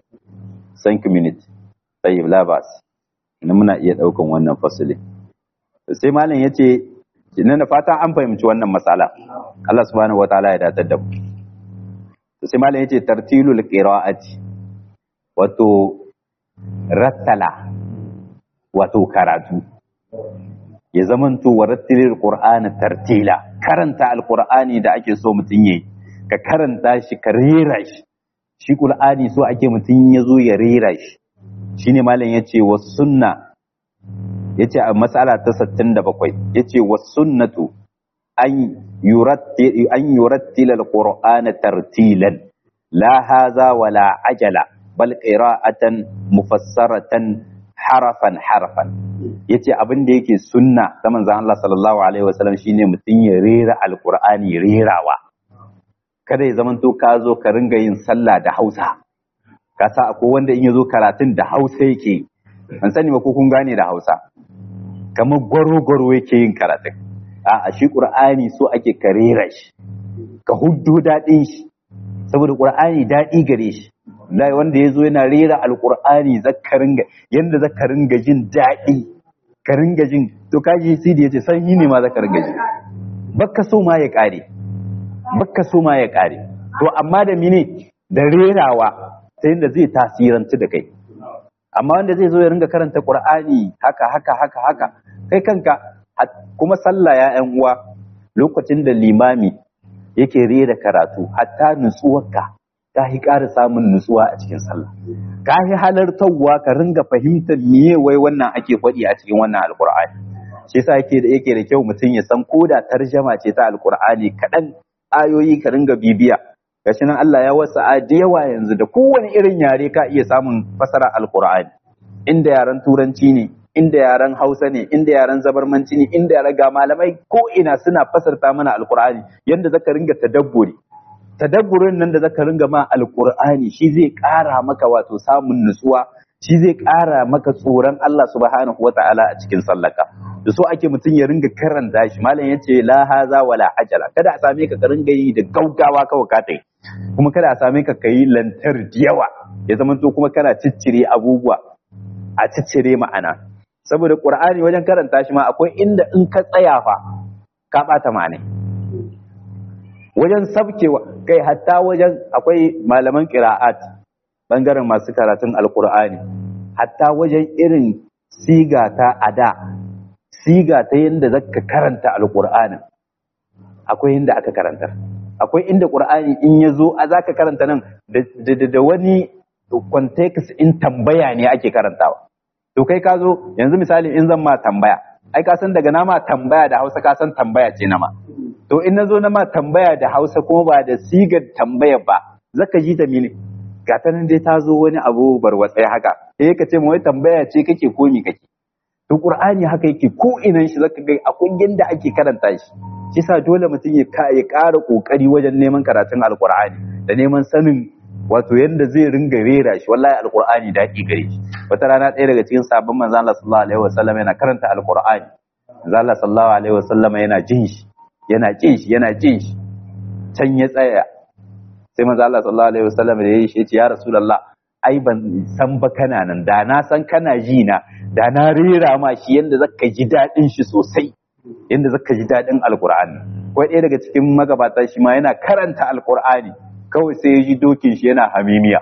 thank you minute tayyib labas ina muna iya daukan wannan fasili sai malam yace Ina da fata an fahimci wannan matsala. Allah subhanahu wataala ya datar da mu. sai malam yace tartilul qira'ati wato rattala wato karatu ya zamanto wa rattilil qur'ana tartila karanta alqur'ani da ake so mutun yayi ka karanta shi ka rera shi shi qur'ani so ake mutun ya zo ya rera shi shine malam yace was sunna yace a mas'ala ta 67 yace was sunnatu an yurattil an yurattil alqur'ana tartilan la hadha wala ajala bal qira'atan mufassaratan harafan harafan yace abin da yake sunna ta manzon Allah sallallahu alaihi wasallam shine mutun ya rera alqur'ani rerawa kada ya zamanto ka zo ka ringa yin sallah da Hausa ka sa akwai wanda in yazo karatun da Hausa yake an sani ba ko kun gane da Hausa kamar gwaro-gwaro yake yin karatun a shi qur'ani so ake ka rera shi ka huddo dadin shi saboda qur'ani dadi gare shi lai wanda ya zo yana rera alkur'ani zakarin ga yanda zakarin ga jin daɗi ka ringa jin to kaji sidi yace san yi ne ma zakarin ga ji bakka so ma ya kare bakka so ma ya kare to amma da mine da rerawa sai yanda zai tasiranci da kai amma wanda zai zo ya ringa karanta qur'ani haka haka haka haka kai kanka kuma sallah ya yan uwa lokacin da limami yake rera karatu hatta nutsuwarka ka yi ƙara samun nutsuwa a cikin sallah ka yi halartarwa ka ringa fahimtar miye wai wannan ake faɗi a cikin wannan alkur'ani shi yasa yake da yake da kyau mutum ya san ko da tarjama ce ta alkur'ani kaɗan ayoyi ka ringa bibiya gashi nan Allah ya wasa a da yawa yanzu da kowane irin yare ka iya samun fasara alkur'ani inda yaren turanci ne inda yaren hausa ne inda yaren zabarmanci ne inda yaren ga malamai ko ina suna fasarta mana alkur'ani yanda zaka ringa tadabburi tadabburin nan da zaka ringa ma alqur'ani shi zai ƙara maka wato samun nutsuwa shi zai ƙara maka tsoron Allah subhanahu wata'ala a cikin sallaka da so ake mutum ya ringa karanta shi malam yace la haza wala ajala kada a same ka ka ringa yi da gaugawa kawai ka tai kuma kada a same ka kai lantar da yawa ya zama to kuma kana ciccire abubuwa a ciccire ma'ana saboda qur'ani wajen karanta shi ma akwai inda in ka tsaya fa ka bata ma'anai wajen sabkewa kai hatta wajen akwai malaman qira'at bangaren masu karatun alqur'ani hatta wajen irin siga ta ada siga ta yanda zaka karanta alqur'ani akwai inda aka karanta akwai inda qur'ani in yazo a zaka karanta nan da wani context in tambaya ne ake karantawa to kai ka zo yanzu misali in zan ma tambaya ai ka san daga nama tambaya da Hausa ka san tambaya ce nama to in nazo na ma tambaya da Hausa kuma ba da sigar tambaya ba zaka ji ta mene ga ta nan dai ta zo wani abu barwatsai haka sai ka ce wai tambaya ce kake ko mi kake to Qur'ani haka yake ko inan shi zaka ga akwai yanda ake karanta shi shi sa dole mutum ya ƙara ƙoƙari wajen neman karatun alƙur'ani da neman sanin wato yanda zai ringa rera shi wallahi alƙur'ani daɗi gare shi wata rana ɗaya daga cikin sabon manzon Allah sallallahu alaihi wasallam yana karanta alƙur'ani manzon Allah sallallahu alaihi wasallam yana jin shi yana jin shi yana jin shi can ya tsaya sai manzon Allah sallallahu alaihi wasallam da yayi shi ya ce ya rasulullah ai ban san ba kana nan da na san kana ji na da na rera ma shi yanda zaka ji daɗin shi sosai yanda zaka ji daɗin alkur'ani ko ɗaya daga cikin magabata shi ma yana karanta alkur'ani kawai sai ya ji dokin shi yana hamimiya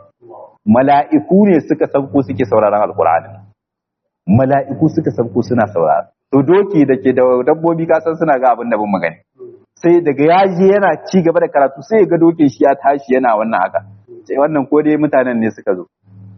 mala'iku ne suka sauko suke sauraron alkur'ani mala'iku suka sauko suna saurara to doki da ke da dabbobi ka san suna ga abin da bin magani sai daga ya je yana ci gaba da karatu sai ya ga dokin shi ya tashi yana wannan haka sai wannan ko dai mutanen ne suka zo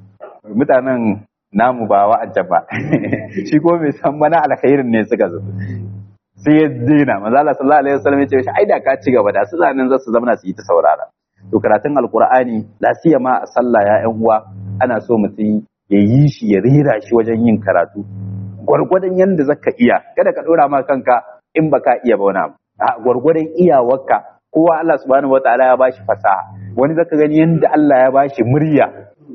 mutanen namu ba wa'ancan ba shi ko mai san mana alkhairin ne suka zo sai ya dina manzo Allah sallallahu alaihi wasallam ya ce ai da ka ci gaba da su zanin za su zama su yi ta saurara to karatun alqur'ani la ma a sallah ya ƴan uwa ana so mutum ya yi shi ya rera shi wajen yin karatu gwargwadon yanda zaka iya kada ka dora ma kanka in baka iya ba wani abu a gwargwadon iyawarka kowa Allah subhanahu wataala ya bashi fasaha wani zaka gani yanda Allah ya bashi murya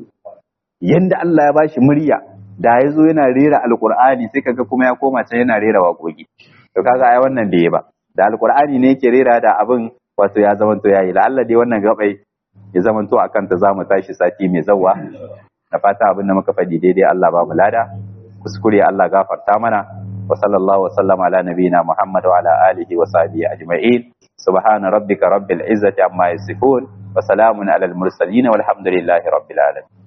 yanda Allah ya bashi murya da ya zo yana rera alkur'ani sai kaga kuma ya koma can yana rera waƙoƙi to kaga ai wannan da ya ba da alkur'ani ne yake rera da abin wato ya zamanto yayi la Allah dai wannan gabai ya zamanto akan ta zamu tashi sati mai zawa da fata abin da muka faɗi daidai Allah ba mu lada kuskure Allah gafarta mana wa sallallahu wa sallama ala nabiyina Muhammad wa ala alihi wa sahbihi ajma'in subhana rabbika rabbil izzati amma yasifun wa salamun alal mursalin walhamdulillahi rabbil alamin